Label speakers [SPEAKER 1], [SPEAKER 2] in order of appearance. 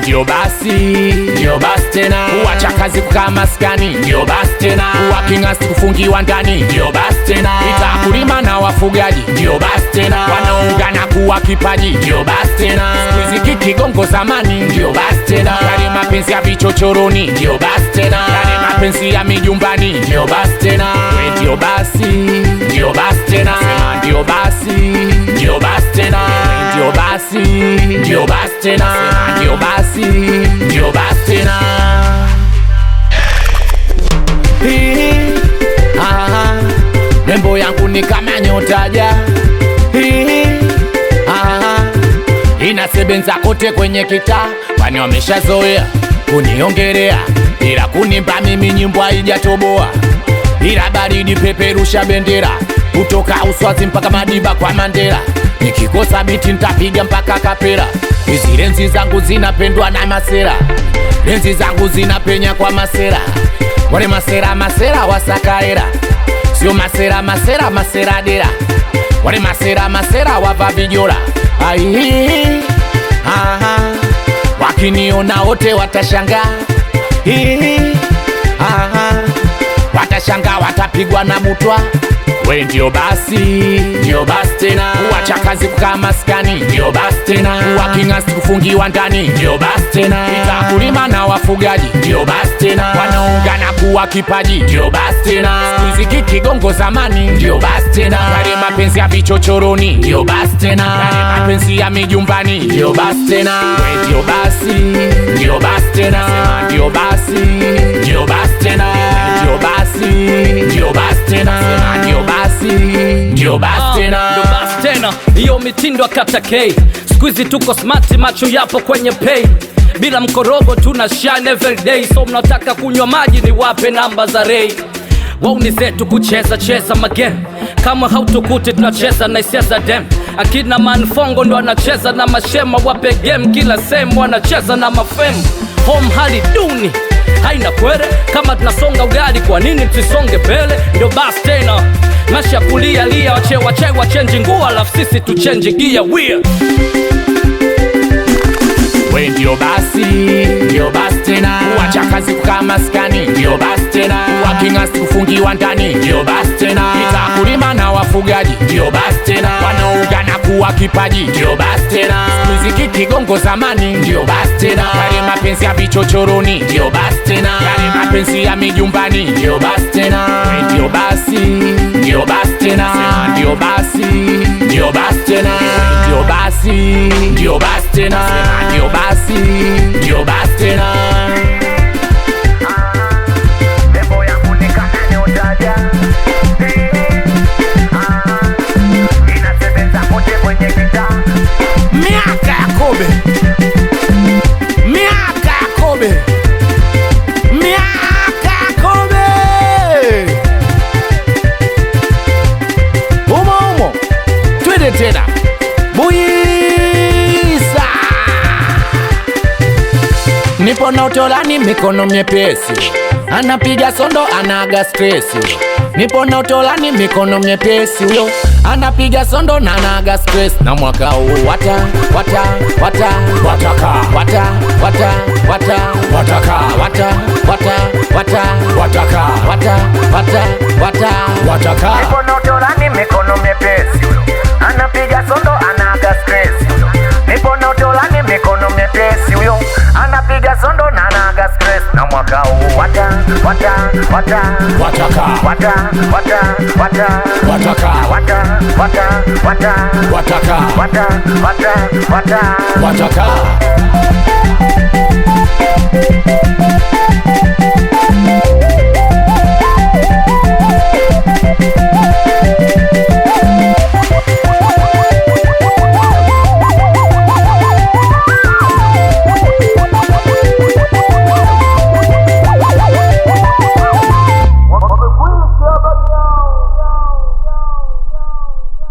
[SPEAKER 1] ndio basi ndio basi tena kuacha kazi kukaa maskani ndio basi tena kuwa king'asi kufungiwa ndani ndio basi tena itakulima na wafugaji ndio basi tena wanaungana kuwa kipaji ndio basi tena riziki kigongo zamani ndio basi tena yale mapenzi ya vichochoroni ndio basi tena yale mapenzi ya mijumbani ndio basi tena we ndio basi ndio basi tena sema ndio basi ndio basi tena we ndio basi ndio basi tena sema ndio basi ndio basi tena Hii, ah, nembo yangu ni kama nyotaja Hii, ah, inasebenza kote kwenye kitaa, kwani wameshazoea kuniongelea, ila kunimba mimi nyimbo haijatoboa, ila baridi peperusha bendera kutoka Uswazi mpaka Madiba kwa Mandela. Nikikosa biti ntapiga mpaka Kapera. Hizi lenzi zangu zinapendwa na masera, lenzi zangu zinapenya kwa masera, wale masera masera wasakaera, sio masera masera masera dera wale masera masera wava vijora ai aha wakiniona wote watashangaa Hihi, aha watashangaa watapigwa na butwa we ndio basi ndio basi tena kuacha kazi kukaa maskani ndio basi tena kuwa king'asi kufungiwa ndani ndio basi tena itakulima na wafugaji ndio basi tena wanaungana kuwa kipaji ndio basi tena riziki kigongo zamani ndio basi tena yale mapenzi ya vichochoroni ndio basi tena yale mapenzi ya mijumbani ndio basi tena we ndio basi ndio basi tena sema ndio basi ndio basi tena ndio basi ndio basi tena sema ndio basi ndio basi tena
[SPEAKER 2] ndo basi tena hiyo mitindo akata k skuizi tuko smart macho yapo kwenye pay bila mkorogo tuna shine every day so mnataka kunywa maji ni wape namba za rei wauni zetu kucheza cheza magame kama hautukuti tunacheza na hisia za dem akina manfongo ndo anacheza na mashema wape game kila sehemu wanacheza na mafemu home hali duni haina kwere kama tunasonga ugali kwa nini tusonge mbele ndio basi tena masha kulia lia wache wache wachenji nguo alafu sisi tuchenji gia wia
[SPEAKER 1] we ndio basi ndio basi tena kuacha kazi kukaa maskani ndio basi tena kuwa king'asi kufungiwa ndani ndio basi tena itakulima na wafugaji ndio basi tena wanaungana kuwa kipaji ndio basi tena muziki kigongo zamani ndio basi tena yale mapenzi ya vichochoroni ndio basi tena yale mapenzi ya mijumbani ndio basi tena we ndio basi ndio basi tena sema ndio basi ndio basi tena we ndio basi ndio basi tena sema ndio basi ndio basi tena
[SPEAKER 3] Nembo yangu ni kama nyotaja. Ah, inasebenza kote kwenye kitaa.
[SPEAKER 1] miaka ya kobe miaka ya kobe miaka ya kobe umo umo twende tena buisa nipo na utolani mikono myepesi anapiga sondo anaga stresi nipo na utolani mikono myepesi huyo anapiga sondo na anaga stress na mwaka huu wata wata wata wataka wata wata wata wataka wata wata wata wataka wata wata wata wataka
[SPEAKER 3] Mikono utolani, mikono myepesi huyo. Anapiga sondo anaga stress huyo. Nipo na utolani, mikono myepesi huyo. Anapiga sondo na anaga stress na mwaka huu wata wata wata
[SPEAKER 1] wataka
[SPEAKER 3] wata wata wata
[SPEAKER 1] wataka
[SPEAKER 3] wata wata wata
[SPEAKER 1] wataka
[SPEAKER 3] wata wata wata
[SPEAKER 1] wataka